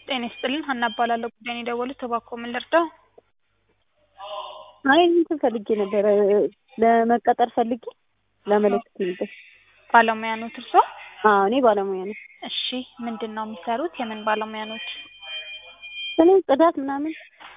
ጤና ይስጥልኝ ሀና እባላለሁ ጉዳዩን የደወሉት እባክዎ ምን ልርዳዎ? አይ እንትን ፈልጌ ነበረ ለመቀጠር ፈልጌ ላመለክት ነበር። ባለሙያ ኖት እርስዎ? አዎ እኔ ባለሙያ ነኝ። እሺ ምንድን ነው የሚሰሩት? የምን ባለሙያ ኖት? እኔ ጽዳት ምናምን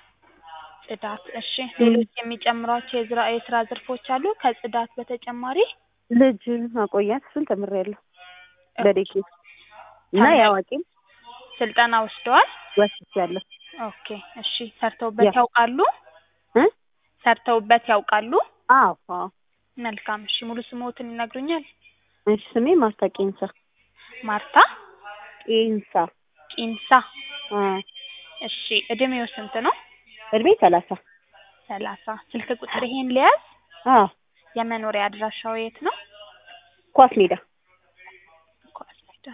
ጽዳት እሺ ሌሎች የሚጨምሯቸው የዝራ የስራ ዘርፎች አሉ ከጽዳት በተጨማሪ? ልጅ ማቆያት እሱን ተምሬያለሁ በዴኬ እና የአዋቂም ስልጠና ወስደዋል? ወስጃለሁ። ኦኬ እሺ ሰርተውበት ያ- ያውቃሉ? እ ሰርተውበት ያውቃሉ? አዎ አዎ መልካም እሺ ሙሉ ስምዎትን ይነግሩኛል? እሺ ስሜ ማርታ ቄንሳ ማርታ ቄንሳ ቂንሳ አ እሺ እድሜዎ ስንት ነው? እድሜ ሰላሳ ሰላሳ ስልክ ቁጥር ይሄን ልያዝ? አዎ የመኖሪያ አድራሻው የት ነው? ኳስ ሜዳ ኳስ ሜዳ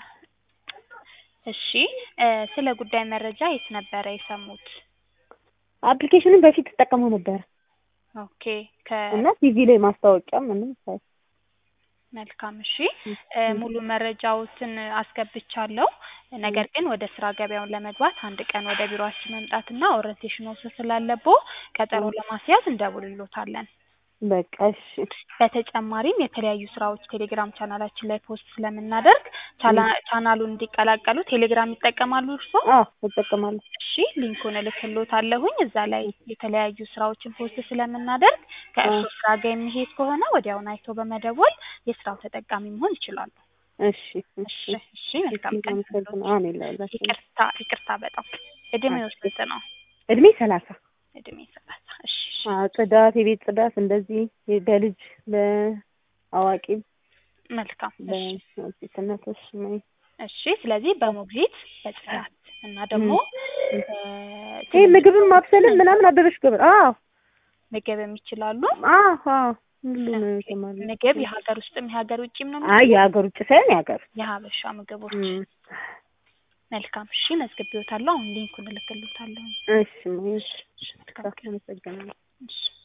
እሺ እ ስለ ጉዳይ መረጃ የት ነበረ የሰሙት? አፕሊኬሽኑን በፊት እጠቀመው ነበረ ኦኬ ከ እና ቲቪ ላይ ማስታወቂያ ምንም ሳይ መልካም እሺ እ ሙሉ መረጃዎትን አስገብቻለሁ። ነገር ግን ወደ ስራ ገበያውን ለመግባት አንድ ቀን ወደ ቢሮአችን መምጣትና ኦሪንቴሽን መውሰድ ስላለብዎ ቀጠሮ ለማስያዝ እንደውልልዎታለን። በቃ እሺ በተጨማሪም የተለያዩ ስራዎች ቴሌግራም ቻናላችን ላይ ፖስት ስለምናደርግ ቻላ ቻናሉን እንዲቀላቀሉ ቴሌግራም ይጠቀማሉ እርስዎ? አዎ እጠቀማለሁ። እሺ ሊንኩን እልክልዎታለሁኝ እዛ ላይ የተለያዩ ስራዎችን ፖስት ስለምናደርግ ከእርስዎ ስራ ጋር የሚሄድ ከሆነ ወዲያውኑ አይተው በመደወል የስራው ተጠቃሚ መሆን ይችላሉ። እሺ እሺ እሺ መልካም ቀን አመሰግናለሁ። አሜን ላላችሁ ይቅርታ ይቅርታ በጣም እድሜዎ ስንት ነው? እድሜ ሰላሳ እድሜ ሰላሳ እሺ እሺ አዎ ጽዳት የቤት ጽዳት እንደዚህ በልጅ በአዋቂም መልካም እሺ በሴትነቶች እሺ ስለዚህ በሞግዚት በጽዳት እና ደግሞ እ ይሄ ምግብም ማብሰልም ምናምን አበበሽ ገበር አዎ ምግብም ይችላሉ? አዎ አዎ ሁሉም እሰማለሁ። ምግብ የሀገር ውስጥም የሀገር ውጭም ነው አይ የሀገር ውጭ ሳይሆን የሀገር ውስጥ የሀበሻ ምግቦች እም፣ መልካም እሺ መዝግቤዎታለሁ አሁን ሊንኩን እልክልዎታለሁ እሺ እሺ መልካም ቀን አመሰግናለሁ። እሺ